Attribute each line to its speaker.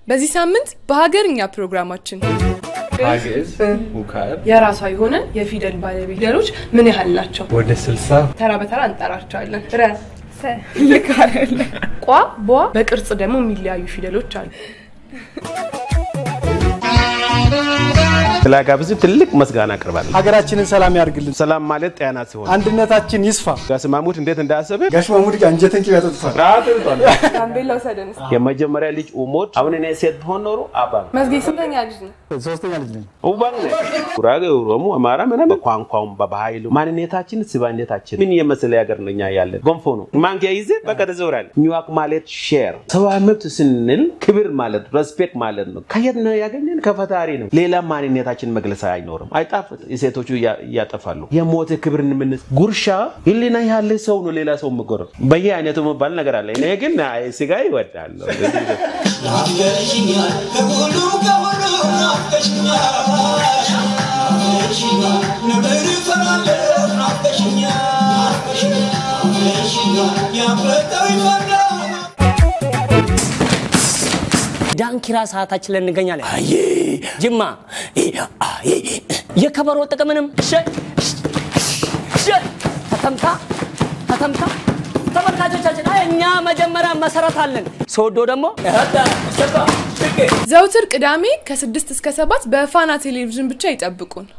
Speaker 1: በዚህ ሳምንት በሀገርኛ ፕሮግራማችን
Speaker 2: ሀግዕዝ ውካብ
Speaker 1: የራሷ የሆነ የፊደል ባለቤት ፊደሎች ምን ያህል ናቸው?
Speaker 2: ወደ ስልሳ
Speaker 1: ተራ በተራ እንጠራቸዋለን። ረ ሰ ልክ አይደለ? ቋ ቧ በቅርጽ ደግሞ የሚለያዩ ፊደሎች አሉ።
Speaker 3: ስላጋብዝ ትልቅ ምስጋና አቅርባለሁ።
Speaker 4: ሀገራችንን ሰላም ያርግልን።
Speaker 3: ሰላም ማለት ጤና ሲሆን
Speaker 4: አንድነታችን ይስፋ።
Speaker 3: ጋሽ ማሙድ እንዴት እንዳሰበ
Speaker 4: ጋሽ ማሙድ ጋር አንጀትን ቅቤ ያጠጥቷል።
Speaker 1: ጋምቤላ ውሰደን እስኪ።
Speaker 3: የመጀመሪያ ልጅ ኡሞድ አሁን እኔ ሴት ብሆን ኖሮ አባ
Speaker 1: መዝጌ ስንተኛ ልጅ ነው?
Speaker 4: ሶስተኛ ልጅ ነኝ።
Speaker 3: ኡባን ነ ጉራጌ፣ ኦሮሞ፣ አማራ ምናምን በቋንቋውም በባህሉ ማንነታችን ስባነታችን ምን የመሰለ ሀገር ነው እኛ ያለን። ጎንፎ ነው ማንኪያ ይዘ በቃ ተዘውራል። ኒዋክ ማለት ሼር ሰብአዊ መብት ስንል ክብር ማለት ሬስፔክት ማለት ነው። ከየት ነው ያገኘን? ከፈጣሪ ነው። ሌላ ማንነታችን መግለጽ አይኖርም። አይጣፍጥ ሴቶቹ እያ- እያጠፋሉ። የሞተ ክብር ምን ጉርሻ ህሊና ያለ ሰው ነው ሌላ ሰው ምጎረብ በየ አይነቱ መባል ነገር አለ። እኔ ግን አይ ስጋ ይወዳለሁ።
Speaker 5: ናፍቀሽኛል ከሁሉ ከሁሉ ናፍቀሽኛል ናፍቀሽኛል ነበር እፈራለሁ ናፍቀሽኛል ናፍቀሽኛል ያፈጠው ይፈራል
Speaker 6: ዳንኪራ ሰዓታችን ላይ እንገኛለን። አይ ጅማ አይ የከበሮ ጥቅምንም ሸ ሸ ተተምታ ተተምታ ተመልካቾቻችን አይ እኛ መጀመሪያ መሰረት አለን። ሶዶ ደግሞ
Speaker 1: ዘውትር ቅዳሜ ከስድስት እስከ ሰባት በፋና ቴሌቪዥን ብቻ ይጠብቁን።